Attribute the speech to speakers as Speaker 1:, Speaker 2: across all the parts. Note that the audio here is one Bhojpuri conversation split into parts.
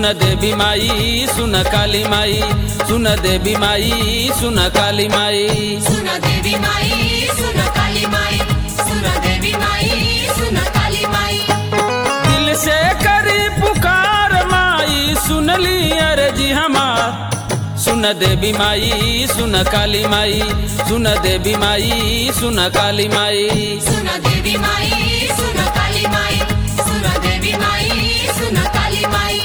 Speaker 1: सुन देवी माई सुन काली माई सुन देवी माई सुन काली माई
Speaker 2: सुन देवी माई सुन काली माई सुन देवी माई सुन काली माई
Speaker 1: दिल से करी पुकार माई सुन ली अर्जी हमार सुन देवी माई सुन काली माई सुन देवी माई सुन काली माई
Speaker 2: सुन देवी माई सुन काली माई सुन देवी माई सुन काली माई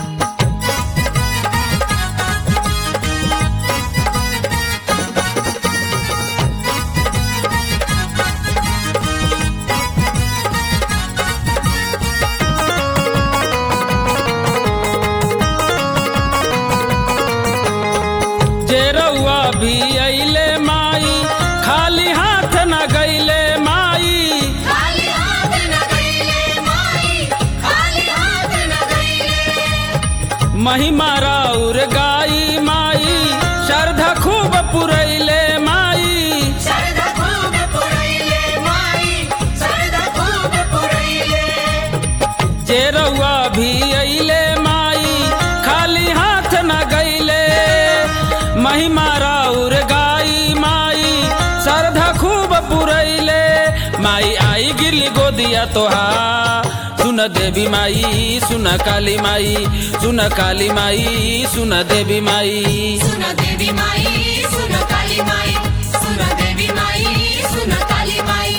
Speaker 1: जे रउआ भी अइले माई खाली हाथ न गइले माई
Speaker 2: खाली हाथ न गईले माई खाली हाथ न गईले
Speaker 1: महिमा राउर गाई माई श्रद्धा खूब पुरैले माई
Speaker 2: शरद खूब पुरैले माई शरद खूब पुरैले
Speaker 1: जे रउआ भी अइले माई खाली हाथ न गइले महिमा राउर गाई माई श्रद्धा खूब पुरैले माई आई गिरली गोदिया तोहा सुन देवी माई सुन काली माई सुन काली माई सुन देवी माई
Speaker 2: सुन देवी माई सुन काली माई सुन देवी माई सुन काली माई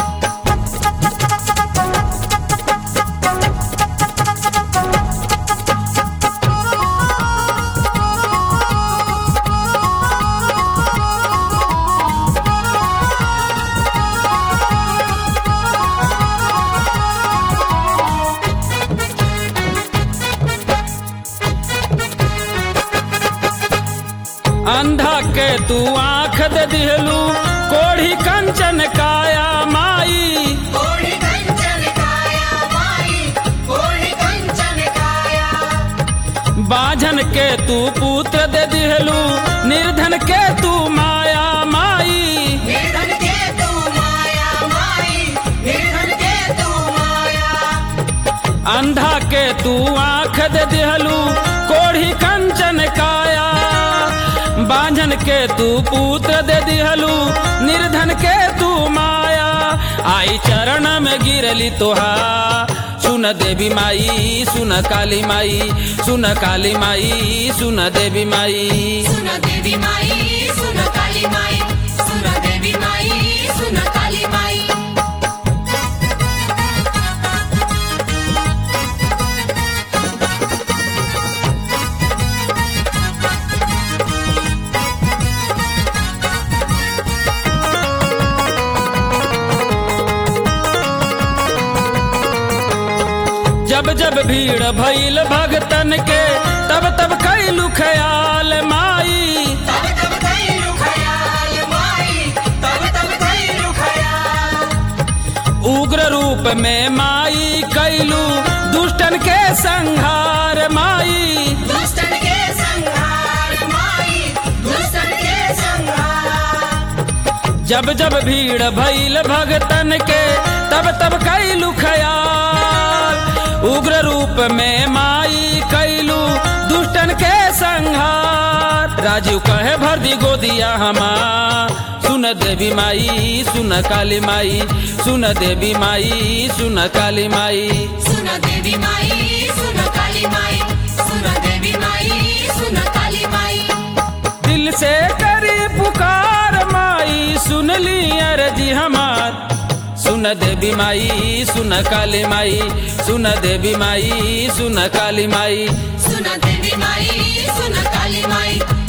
Speaker 1: अंधा के तू आंख दे दिहलू कोढ़ी कंचन काया माई
Speaker 2: कोढ़ी कंचन काया माई कोढ़ी कंचन काया
Speaker 1: बाझन के तू पुत्र दे दिहलू निर्धन के तू माया माई
Speaker 2: निर्धन के तू माया माई निर्धन के तू माया
Speaker 1: अंधा के तू आंख दे दिहलू कोढ़ी कंचन काया बांझन के तू पुत्र दे दिहलू निर्धन के तू माया आई चरण में गिरली तोहा सुन देवी माई सुन काली माई सुन काली माई सुन देवी माई
Speaker 2: सुन देवी माई सुन काली माई सुन देवी माई सुन काली माई
Speaker 1: जब जब भीड़ भइल भगतन के तब तब कैलू ख्याल माई
Speaker 2: तब तब कैलू खयाल माई तब तब कैलू खयाल
Speaker 1: उग्र रूप में माई कैलू दुष्टन के संहार माई
Speaker 2: दुष्टन के संहार माई दुष्टन के संहार
Speaker 1: जब जब भीड़ भइल भगतन के तब तब कैलू ख्याल उग्र रूप में माई कैलू दुष्टन के संहार राजीव कहे भर दी गोदिया हमार सुन देवी माई सुन काली माई सुन देवी माई सुन काली माई
Speaker 2: सुन देवी माई सुन काली माई सुन देवी माई सुन काली माई
Speaker 1: दिल से करी पुकार माई सुन ली अर्जी हमार सुन देवी माई सुन काली माई सुन देवी माई सुन काली माई
Speaker 2: सुन देवी माई सुन काली माई